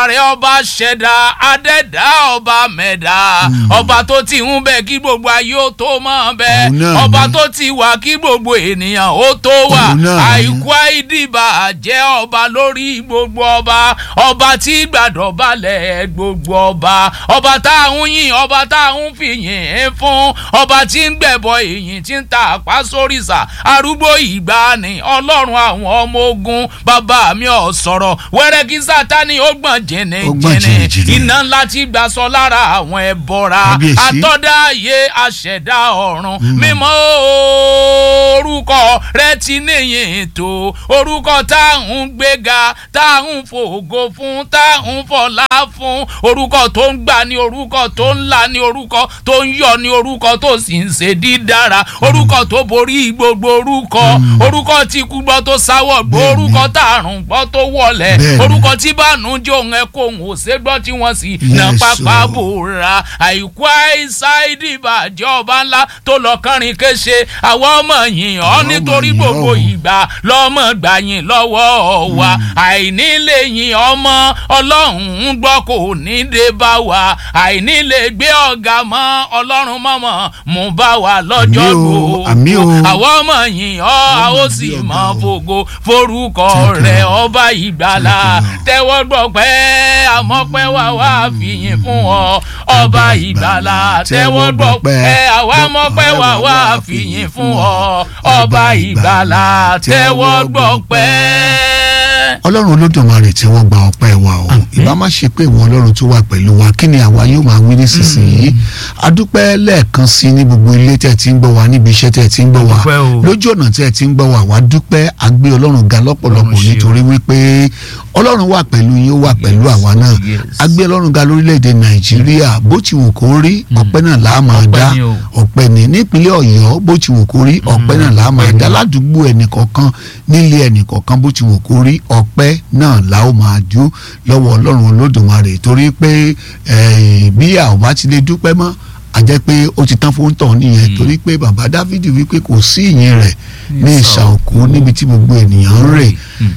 rẹ̀ ọba ṣẹ̀dá adẹ́dá ọba mẹ́dá ọba tó ti ń bẹ kí gbogbo ayé ó tó mọ̀ bẹ́ẹ̀ Òun náà ọba ni. tó ti wà kí gbogbo ènìyàn ó tó wà Òun náà ni. àìkú àìdìbà jẹ́ ọba lórí gbogbo ọba ọba tí gbàdọ̀ balẹ̀ gbogbo ọba ọba tá à ń yìn ọba tá à ń fi yìn fún ọba tí ń gbẹ̀bọ èyìn tí ń ta àpá sóríṣà arúgbó ìgbàanì ọlọ́run àwọn ọmọ ogun bàbá mi ò sọ̀rọ̀ wẹ́rẹ́ kí sátani ó gbọ̀n Ó gbọ̀n jìnnìjìnnì jìnnìjìnnì. iná ńlá ti gbà sọ lára àwọn ẹbọra Kábíyèsí. àtọ́dá ayé aṣẹ̀dá ọ̀run mímọ́ orúkọ rẹ ti níyìn tó orúkọ tá à ń gbéga tá à ń fògo fún tá à ń fọlá fún orúkọ tó ń gbà ní orúkọ tó ń là ní orúkọ tó ń yọ ní orúkọ tó sì ń ṣe dídára orúkọ tó borí gbogbo orúkọ orúkọ tí kú gbọ́ tó sáwọ̀ gbọ́ Bẹ́ẹ̀ni. orúkọ tá àrùn gbọ́ tó wọlẹ̀ Bẹ́ẹ̀ni. orúkọ tí bánújẹ́ òun ẹ̀ kó òun ò ṣe gbọ́ tí wọ́n sì nà Yes, pápá o. bòra àìkú àìsáìdì ìbàjẹ́ ọba ńlá tó lọ kánrin kése àwọn ọmọ yìí ọ́ Àwọn ọmọ nítorí yìn ọ́ gbogbo o. ìgbà lọ́mọ gbà yín lọ́wọ́ wa àìní lè yìn ọmọ ọlọ́run ń gbọ́ kò ní dé bá wa àìní lè gbé ọ̀gá mọ́ ọlọ́run mọ́mọ́ mú bá wa lọ́jọ́ Àmín o, gbogbo àmín o. àwọn ọmọ yìí ọ́ a ó sì gbé mọ ọ̀gá o. fògo forúkọ Thank you, rẹ̀ Lord. ọba ìgbàlà Thank you, Lord. tẹ́wọ́ gbọ́ pẹ́ àmọ́ pẹ́ wá wá fìyìn fún ọ ọba ìgbàlà tẹ́wọ́ gbọ́ pẹ́ àwa mọ́ pẹ́ wá wá fìyìn fún ọ ọba ìgbàlà tẹ́wọ́ gbọ́ pẹ́. ọlọ́run olódùmarè tí wọ́n gba ọpẹ́ wa o ìbá má ṣe pé ìwọ ọlọ́run tó wà pẹ̀lú wa kí ni àwa yóò máa wí nísinsìnyí adúpẹ́ lẹ́ẹ̀kan sí ní gbogbo ilé tẹ̀ tí ń gbọ́ wa níbi iṣẹ́ tẹ̀ tí ń gbọ́ wa Adúpẹ́ o. lójú ọ̀nà tẹ̀ tí ń gbọ́ wa wá dúpẹ́ agbé ọlọ́run ga lọ́pọ̀lọpọ̀ Ọlọ́run ṣe o. nítorí wípé ọlọ́run wà pẹ̀lú yín ó wà pẹ̀lú àwa náà yes. agbé ọlọ́run ga lórílẹ̀‐èdè nàìjíríà bó ti wù kó rí ọpẹ́ náà là á máa Ọpẹ́ dá ni o. ọpẹ́ ní nípínlẹ̀ ọ̀yọ́ bó ti wù kó rí ọpẹ́ náà là á máa ọpẹ́ ni. dá ládùúgbò ẹnìkọ̀ọ̀kan nílé ẹnìkọ̀ọ̀kan bó ti wù kó rí ọpẹ́ náà la ó máa dú lọ́wọ́ ọlọ́run olódùmarè torí pé eh, bí a ò bá ti lè dúpẹ́ mọ́ a jẹ́ pé ó ti tán fún tọ̀ nìyẹn torí pé bàbá dávidi wípé kò sí ìyìn rẹ̀ ní ìsà òkú níbi tí gbogbo ènìyàn ń rè Mm.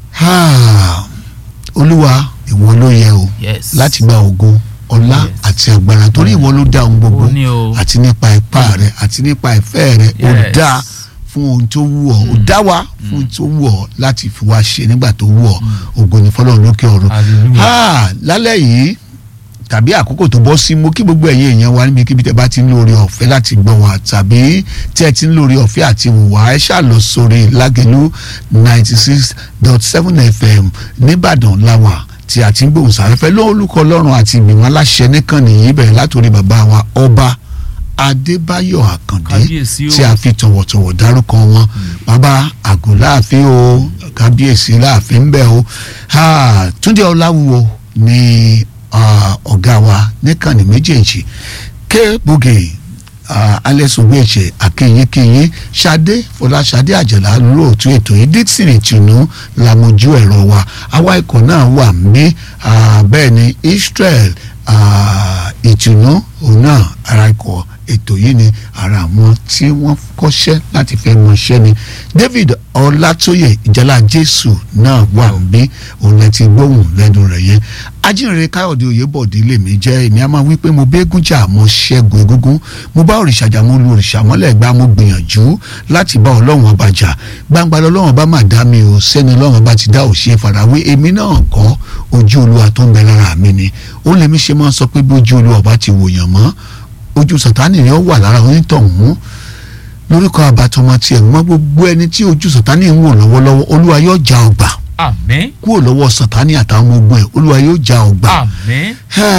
Ah, olúwa ìwọ ló yẹ o Yes. láti gba ògo ọlá Yes. àti agbára torí ìwọ ló dá ohun gbogbo Ó ní o. àti nípa ipá rẹ àti nípa ìfẹ́ rẹ ó Yes. dá fún ohun tó wù ọ́ ó dá wa fún ohun tó wù ọ́ láti fi wá ṣe nígbà tó wù ọ́ ògo ní fọlọ́run lókè ọ̀run Hallelujah. Ah, lálẹ́ yìí tàbí àkókò tó bọ́ sí mo kí gbogbo ẹ̀yin èèyàn wa níbikíbi tẹ́ bá ti ń lórí ọ̀fẹ́ láti gbọ́ wa tàbí tẹ́ ẹ ti ń lórí ọ̀fẹ́ àti wùwá ẹ ṣáà lọ sórí lágẹ̀lú ninety six dot seven fm nìbàdàn láwà tí a ti ń gbóhùn sáfẹ́fẹ́ lórúkọ ọlọ́run àti ìgbìmọ̀ aláṣẹ nìkan nìyí bẹ̀rẹ̀ látòrí bàbá wa ọba adébáyọ̀ àkàndé Kábíyèsí o. tí a fi tọ̀wọ̀tọ̀wọ̀ dárúkọ wọn bàbá àgọ́ láàfin o kábíyèsí láàfin ń bẹ̀ o Ah, túndé ọláwúwo ni ah, ọ̀gá wa níkànnì méjèèjì ké bùgè alẹ́sùnwéjẹ akínyínkínyín ṣadé fọláṣadé àjàlá lóòtú ètò yìí dixon ìtùnú làmójú ẹ̀rọ wa àwa ikọ̀ náà wà mí bẹ́ẹ̀ ni israel ah, ìtùnú òun náà ara ikọ̀ ètò yìí ni ara àwọn tí wọ́n kọ́ṣẹ́ láti fẹ́ mọṣẹ́ ni david ọlátóyè ìjálá jésù náà wà bí òun lẹ ti gbóhùn lẹ́nu rẹ̀ yẹn ajínrere káyọ̀dé oyèbọ̀dé lèmi jẹ́ èmi a máa wí pé mo bẹ́gùn jà mo ṣẹ́gun egúngún mo bá òrìṣà jà mo lu òrìṣà mọ́lẹ̀ gbá mo gbìyànjú láti bá ọlọ́run ọba jà gbangba lọ́lọ́run ọba máa dá mi o sẹ́ni ọlọ́run ọba ti dá òṣè farawé èmi náà kọ́ ojú olúwa tó ń bẹ lára mi ni ó lèmi ṣe máa ń sọ pé bí ojú olúwa ọba ti wòyàn mọ́ ojú sàtánì ni ó wà lára onítọ̀hún lórúkọ àbátọmọ tiẹ̀ mọ́ gbogbo ẹni tí ojú sàtánì ń wò lọ́wọ́lọ́wọ́ olúwa yóò já ọgbà àmín kúrò lọ́wọ́ sàtánì àtàwọn ọmọ ogun ẹ̀ olúwa yóò já ọgbà àmín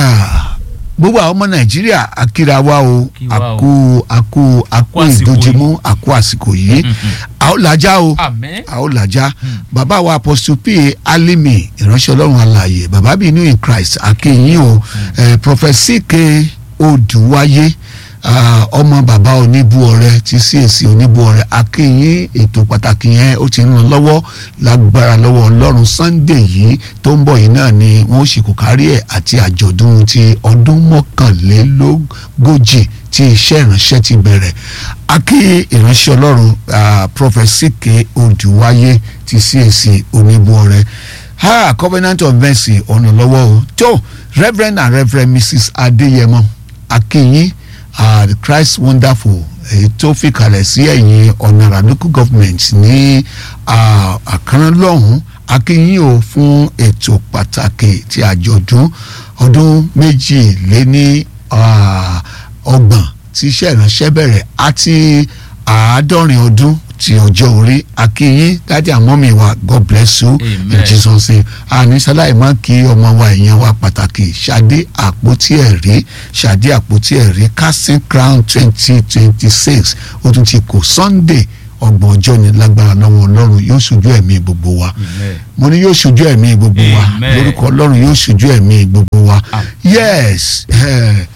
gbogbo àwọn ọmọ nàìjíríà akíra wa o Kí wa o. àkú àkú àkú àsìkò ìdójúmú àkú àsìkò yìí a ó làjá o àmín a ó làjá bàbá wa apostle p alimi ìránṣẹ́ ọlọ́run alààyè bàbá bíi new in christ akéyìn o eh, prophet ck odùwáyé ah, ọmọ bàbá oníbu ọrẹ ti CAC oníbu ọrẹ akéyìn ètò pàtàkì yẹn ó ti ń lọ lọ́wọ́ lágbára lọ́wọ́ ọlọ́run sunday yìí tó ń bọ̀ yìí náà ni wọ́n sì kò kárí ẹ̀ àti àjọ̀dún ti ọdún mọ́kànlélógójì tí iṣẹ́ ìránṣẹ́ ti bẹ̀rẹ̀ akí ìránṣẹ́ ọlọ́run ah, prophet ck odùwáyé ti CAC oníbu ọrẹ ha covenant of mercy ọ̀nà lọ́wọ́ o tó reverend and reverend mrs adéyẹmọ akínyìn uh, the christ wonderful èyí tó fi kalẹ̀ sí ẹ̀yìn ọ̀nàrà local government ní àkàrán lọ́hùn akínyìn o fún ètò pàtàkì ti àjọ̀dún ọdún méjìléní ọgbọ̀n tí iṣẹ́ ìránṣẹ́ bẹ̀rẹ̀ àti àádọ́rin ọdún ti ọjọ́ orí akínyìn dájú àmọ́mi wa god bless you in Amen. jesus name àníṣáláì má kí ọmọ wa èèyàn wa pàtàkì ṣadé àpótí ẹ̀rí ṣadé àpótí ẹ̀rí casting crown twenty twenty six ó tún ti kò sunday ọgbọ̀n ọjọ́ ni lágbára lọ́wọ́ ọlọ́run yóò ṣojú ẹ̀mí gbogbo wa Amen. mo ní yóò ṣojú ẹ̀mí gbogbo wa Amen. lórúkọ ọlọ́run yóò ṣojú ẹ̀mí gbogbo wa Amen. yes eh,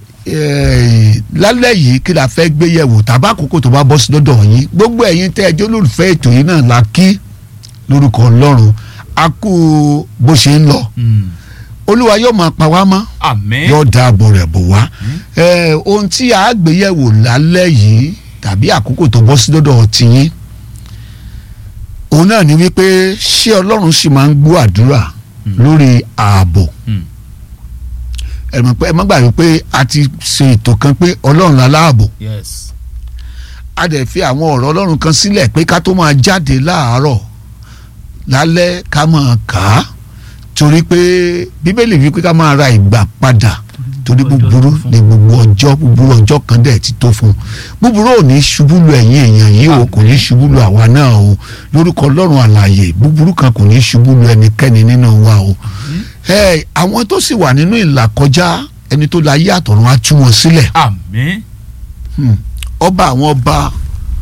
eh, lálẹ́ yìí kí la fẹ́ gbé yẹ̀wò tàbá àkókò tó bá bọ́ sí lọ́dọ̀ yín gbogbo ẹ̀yin tẹ́ ẹjọ́ lólùfẹ́ ètò yìí náà la kí lórúkọ ọlọ́run a kú bó ṣe ń lọ Mm. olúwa yóò máa pa wá mọ́ àmín yóò dáàbò rẹ̀ bò wá Eh, ohun tí a gbé yẹ̀wò lálẹ́ yìí tàbí àkókò tó bọ́ sí lọ́dọ̀ tiyín òun náà ni wípé ṣé ọlọ́run sì máa ń gbọ́ àdúrà lórí ààbò Mm. ẹ mọ̀ pé ẹ má gbàgbé pé a ti ṣe ètò kan pé ọlọ́run láláàbò yes a dẹ̀ fi àwọn ọ̀rọ̀ ọlọ́run kan sílẹ̀ pé ká tó máa jáde láàárọ̀ lálẹ́ ká máa kà á torí pé bíbélì wí pé ká máa ra ìgbà padà torí búburú ni gbogbo ọjọ́ búburú ọjọ́ kan dẹ̀ ti tó fún un búburú ò ní ṣubú lu ẹ̀yin èèyàn yìí o kò ní ṣubú lu àwa náà o lórúkọ ọlọ́run àlàyé búburú kan kò ní ṣubú lu ẹnikẹ́ni nínú wa o ẹ àwọn tó sì wà nínú ìlà kọjá ẹni tó la yé àtọ̀run á tú wọn sílẹ̀ àmín Hmm. ọba àwọn ọba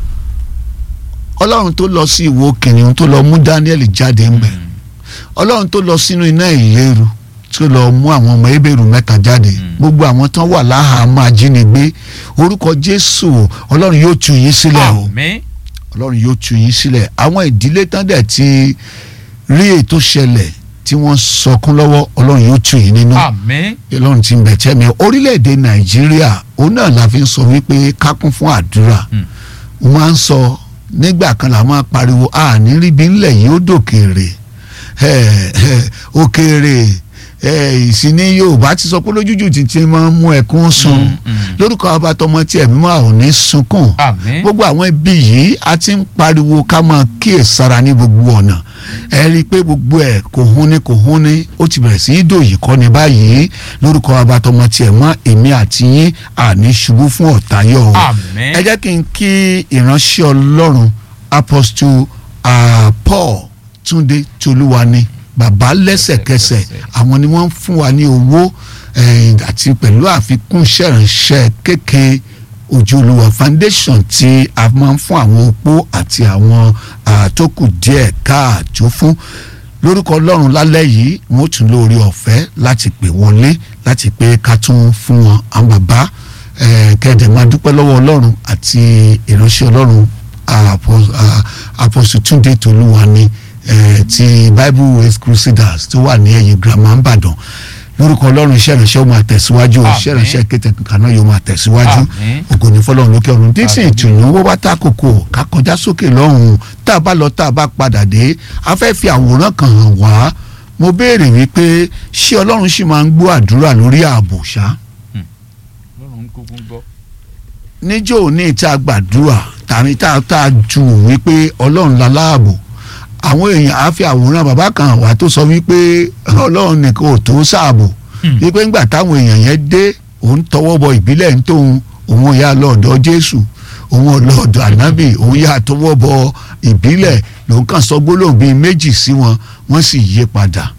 ọlọ́run tó lọ sí ìwo kìnìún tó lọ mú Daniel jáde ńbẹ̀ ọlọ́run tó lọ sínú iná ìléru tó lọ mú àwọn ọmọ ebèrú mẹ́ta jáde gbogbo àwọn tán wà láhàámọ́ ajínigbé orúkọ Jésù ọlọ́run yóò tú yín sílẹ̀ o àmín ọlọ́run yóò tú yín sílẹ̀ àwọn ìdílé tán dẹ̀ ti rí ètò ṣẹlẹ̀ tí wọ́n sọkún lọ́wọ́ ọlọ́run yóò tú yín nínú àmín ọlọ́run ti ń bẹ̀ tẹ́ mi orílẹ̀-èdè nàìjíríà òun náà la fi ń sọ wípé ká kún fún àdúrà Mm. mo máa ń sọ nígbà kan la máa pariwo a ní ríbi ńlẹ̀ yìí ó dòkèrè ẹ̀, ẹ̀, òkèrè ẹ̀, ìsìní yorùbá ti sọ pé lójújù títí máa ń mú ẹkún sun Mm, mm. lórúkọ abatọmọ tí ẹ̀mí máa ò ní sunkún àmín gbogbo àwọn ibi yìí a ti ń pariwo ká máa kíyèsára ní gbogbo ọ̀nà ẹ rí i pé gbogbo ẹ̀ kò hún ní kò hún ní ó ti bẹ̀rẹ̀ sí í dòyì kọ́ ni báyìí lórúkọ abatọmọ tiẹ̀ mọ́ èmi àti yín àní ṣubú fún ọ̀tá yọ̀ o àmín ẹ jẹ́ kí n kí ìránṣẹ́ ọlọ́run apostle uh, Paul Túndé Tolúwani bàbá lẹ́sẹ̀kẹsẹ̀ àwọn ni wọ́n ń fún wa ní owó eh, àti pẹ̀lú àfikún ṣẹ̀ránṣẹ́ kékeré ojúlówó foundation tí a máa ń fún àwọn opó àti àwọn ah, tó kù díẹ̀ káàtó fún lórúkọ ọlọ́run lálẹ́ yìí wọ́n ó tún lórí ọ̀fẹ́ láti pè wọlé láti pé ká tún fún wọn àwọn bàbá eh, kẹ́ẹ̀dẹ̀ máa dúpẹ́ lọ́wọ́ ọlọ́run àti ìránṣẹ́ ọlọ́run Apo- ah, Apostle Túndé Tolúwani eh, ti Bible Ways Crusaders tó wà ní ẹ̀yìn girama ńbàdàn lórúkọ ọlọ́run iṣẹ́ ìránṣẹ́ ó máa tẹ̀síwájú Àmín. iṣẹ́ ìránṣẹ́ kété kankan náà yóò máa tẹ̀síwájú Àmín. ògo ní fọlọ́run lókè ọ̀run dísìn Àmín. ìtùnú wọ́n bá ta kòkò ká kọjá sókè lọ́hùn tá a bá lọ tá a bá padà dé a fẹ́ fi àwòrán kan hàn wá mo béèrè wípé ṣé ọlọ́run sì máa ń gbọ́ àdúrà lórí ààbò ṣá lọ́run kúkú gbọ́ níjọ́ òní tá a gbàdúrà tàbí tá a tá a ju wípé ọlọ́run la láàbò àwọn èèyàn á fi àwòrán bàbá kan hàn wá tó sọ wípé ọlọ́run nìkan ò tó sáàbò Hmm. wípé ńgbà táwọn èèyàn yẹn dé òun tọwọ́ bọ ìbílẹ̀ ń tóun òun yà lọ́ọ̀dọ̀ jésù òun lọ́ọ̀dọ̀ ànábì òun yà tọwọ́ bọ ìbílẹ̀ lòun kàn sọ gbólóhùn bíi méjì sí wọn wọ́n sì yí padà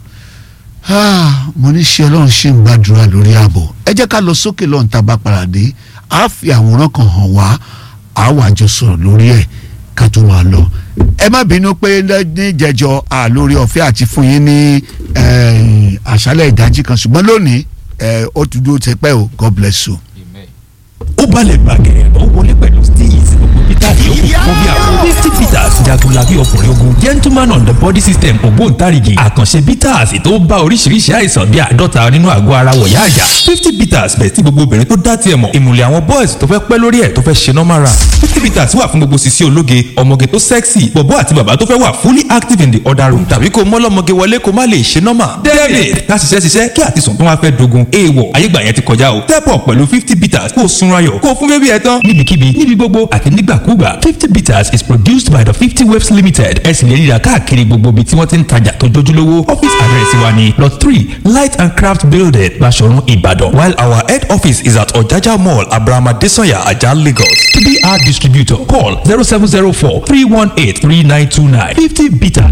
Ah, mo ní ṣe ọlọ́run ṣe ń gbàdúrà lórí ààbò ẹ jẹ́ ká lọ sókè lọ́run tá a bá padà dé a fi àwòrán kan hàn wá a wà jọ sọ̀rọ̀ lórí ẹ̀ ká tó máa lọ ẹ má bínú pé ní jẹjọ àlórí ọ̀fẹ́ àti fún yín ní eh, àṣálẹ̀ ìdájí kan ṣùgbọ́n lónìí eh, ó ti dúró tẹpẹ́ o God bless you. amen. ó balẹ̀ gbàgẹ̀rẹ̀ ó wọlé pẹ̀lú steez gbogbo bitters yòókù fún bí àwọn fifty bitters jagunlabi ọkùnrin ogun gentleman on the body system ògbóǹtarìgì àkànṣe bitters tó bá oríṣiríṣi àìsàn bíi àádọ́ta nínú àgọ́ ara wọ̀yá àyà fifty bitters bẹ̀ tí gbogbo obìnrin tó dá tiẹ̀ mọ̀ ìmùlẹ̀ àwọn boys tó fẹ́ pẹ́ lórí ẹ̀ tó fẹ́ ṣe normal run fifty bitters wà fún gbogbo sisi ológe ọmọge tó sexy bọ̀bọ́ àti bàbá tó fẹ́ wà fully active in the other room tàbí kó mọ́lọ́mọge wọlé kó má lè ṣe normal david ká ṣiṣẹ́ ṣiṣẹ́ kí àtisùn tó wá fẹ́ dogun èèwọ̀ ayégbà yẹn ti kọjá o step up pẹ̀lú fifty bitters kó o sunra yọ̀ kó o fún bébí ẹ tán níbikíbi níbi gbogbo àti nígbàkúgbà fifty bitters is produced by the fifty waves limited ẹ sì lè ríra káàkiri gbogbo ibi tí wọ́n ti ń tajà tó jójúlówó office address wa ni lot three light and craft building Baṣọ̀run Ìbàdàn while our head office is at Ọ̀jájá mall abrahama desanya ajah Lagos to be our distributor call zero seven zero four three one eight three nine two nine fifty bitters